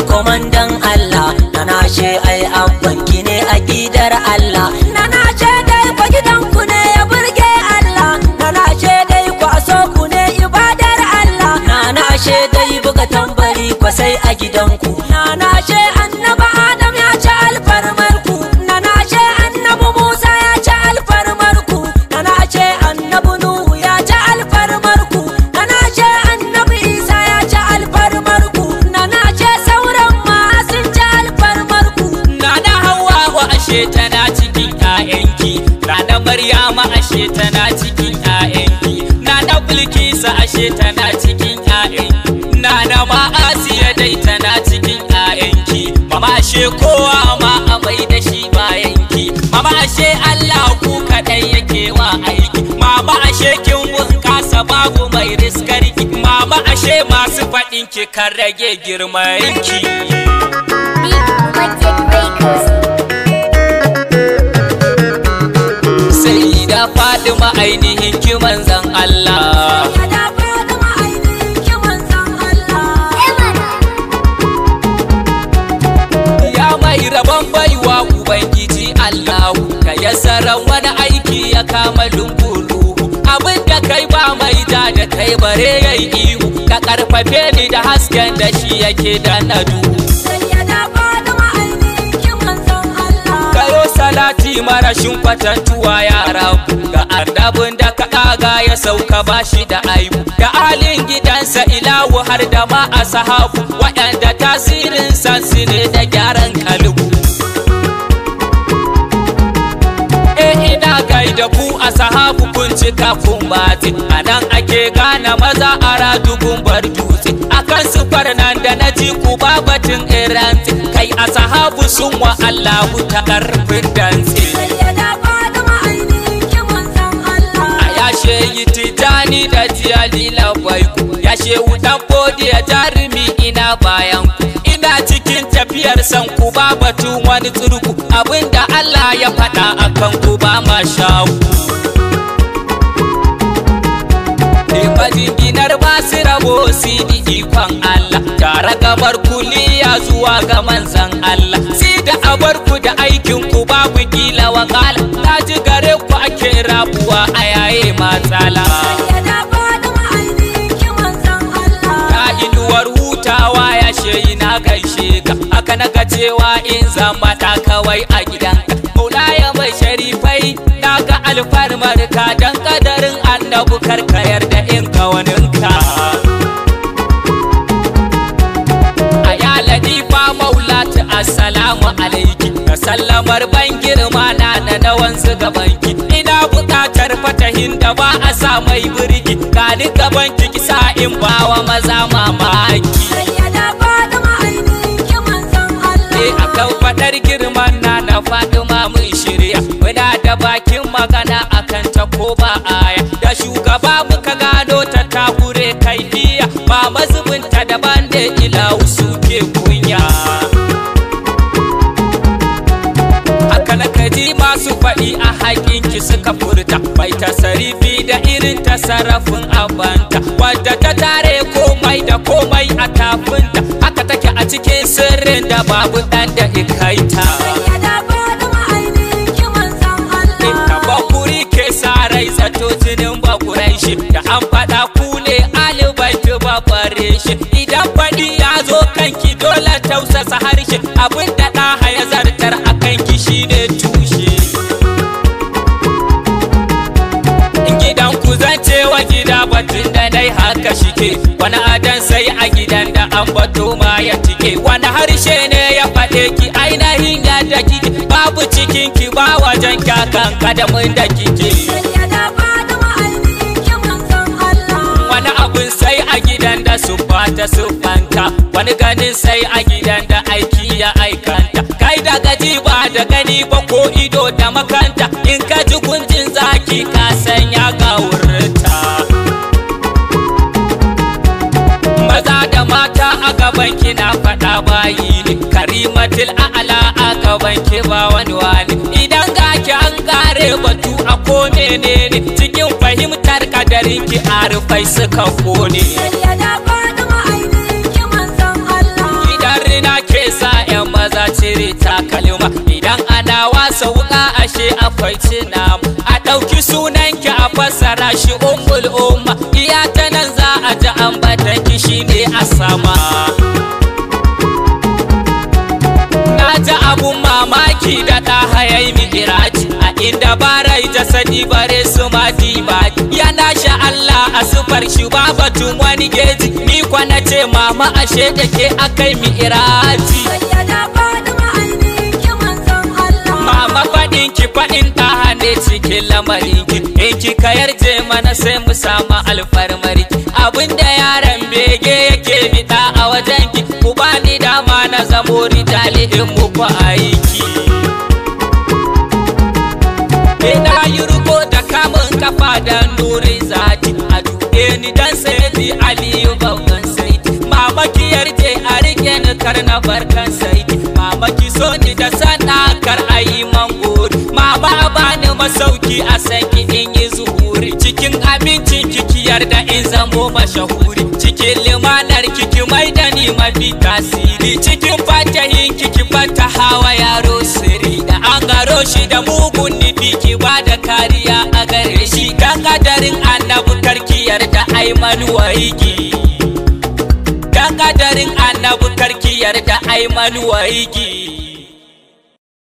komandan Allah na nashe ai abbanki ne a gidar Allah na nashe dai kwa gidanku ne ya burge Allah na nashe dai kwa so ku ne ibadar Allah na nashe dai buga tambari kwa sai a gidanku na nashe annaba Adam ya ci alfarmarku na nashe annabi Musa ya ci alfarmarku na nashe annabi Nuhu ya ci alfarmarku na nashe annabi Isa ya ci alfarmarku na nashe sauran ma sun ci alfarmarku Nana Hawwa ashe tana cikin ƴaƴanki Nana Maryama ashe tana cikin ƴaƴanki Nana Bilkisa ashe tana cikin ƴaƴanki Nana ma Asiya dai tana cikin ƴaƴanki Mama ashe kowa ma a mai da shi bayanki Mama ashe Allah ku kaɗai yake wa aiki Mama ashe kin bunƙasa babu mai riskarki Mama ashe masu faɗinki kan rage girmanki Big Romantic Records. sai da Fadima ainihin ki manzan Allah ya da Fatima ainihin ki manzon Allah ya mai rabon baiwa ubangiji Allahu ka yasaran wani aiki ya kama lunguru abin da kai ba mai da da kai bare yayi ihu ka karfafe ni da hasken da shi yake da na duhu sai ya da Fatima ainihin ki manzon Allah kayo salati marashin kwatantuwa yara ga annabin da ka ɗaga ya sauka bashi da aibu da alin gidansa ilahu har da ma a sahabu waɗanda tasirin sansu ne da gyaran kalbu e ina gaida ku a sahabu kun cika kun bati a nan ake gane maza a radugun bar dutse akan sufar nan da na ji ku babatin iranti kai a sahabu sun wa allahu ta karfin dantse sai ya da Fatima ainihin ki manzon Allah a yashe yi titani da jiyali labai ku yashe wutan bodi ya jarumi ina bayan ku ina cikin tafiyar san ku ba batun wani tsurku abinda Allah ya faɗa akan ku ba ma shaku Majinginar basu rabo sidi ikon Allah Tare gabar kuliya zuwa ga manzan Allah Si da abarku da aikin ku babu kila wakala Ta ji gare ku ake rabuwa a yaye matsala ya da Fatima ainihin ki manzon Allah Ta inuwar hutawa ya sheyi na gaishe ka Haka na ga cewa in zama ta kawai a gidanka Maulaya mai sharifai na ga alfarmar ka Dan kadarin annabu karkayar da in kawaninka a ya ladifa maulatu assalamu alaiki ka sallamar ban girma na na na wanzu gabanki ina buƙatar fatahin da ba a sa mai birki gani gabanki kisa in bawa maza mamaki sai ya da Fatima ainihin ki manzon Allah Eh akan fadar girman na na Fatima mun shirya muna da bakin magana akan ta ko ba aya da shugaba muka gano ta takure kaifiya ba mazubinta daban da ilahu suke kunya haka na kaji masu faɗi a haƙinki suka furta bai tasarifi da irin tasarrafin abanta wadda ta tare komai da komai a tafinta haka take a cikin sirrin da babu ɗan da ikaita ya da Fatima ainihin ki manzon Allah Inda bakuri ke sa rai zato jinin bakurai shi da an faɗa ku ne alibaitu babare shi idan faɗi ya zo kanki dole tausasa harshe abin da ɗaha ya zartar a kanki shine tushe in gidan ku zance wa gida batun da dai haka shike wani adan sai a gidan da an bato ma ya tike wani harshe ne ya faɗe ki ainihin yadda kike babu cikin ki ba wajen kakan kadamin da kike sai ya da Fatima ainihin ki manzon Allah wani abun sai a gidan da su ta siffanta wani ganin sai a gidan da aiki ya aikanta kai da gaji ba da gani ba ko ido da makanta in ka ji kunjin zaki ka sanya ga wurinta maza da mata a gaban ki na faɗa bayi ne karimatul a'la a gaban ki ba wani wani idan ga ki an kare batu a ko menene cikin fahimtar kadarin ki arufai suka kone sai ya da Fatima ainihin ki manzon Allah idan rina ana wasa wuka ashe akwai cina a ɗauki sunanki a fassara shi ummul umma iya ta nan za a ji ambatan ki shine a sama na ji abun mamaki da ɗa hayai mi'iraji a inda barai jasadi bare su ma diba yana sha Allah a sufar shi ba batun wani geji ni kwana ce mama ashe da ke akai mi'iraji Sayyada Fatima ainihin ki manzon Allah. Mama faɗin ki faɗin ɗaha ne cikin lamarin ki In ki ka yarje mana sai mu samu alfarmari Abinda yaron bege yake biɗa a wajen ki Ku bani dama na zamo rijali in muku aiki Ina yi riko da kamun kafa da nuri zati A duɗe ni dan sai Aliyu babban saiti Mama ki yarje a rike ni kar na barkan saiti Mama ki so ni da sana kar a yi mangori Mama a bani masauki a sanki in yi zuhuri Cikin abincin kiki yarda in zamo mashahuri Cikin limanar kiki mai da ni mafi tasiri Cikin fatahin kiki fata hawa yaro siri Da an garo shi da mugun nufi ki ba da kariya a gare shi Dan kadarin annabu karki yarda ai manuwaigi Dan kadarin annabu karki yarda ai manuwaigi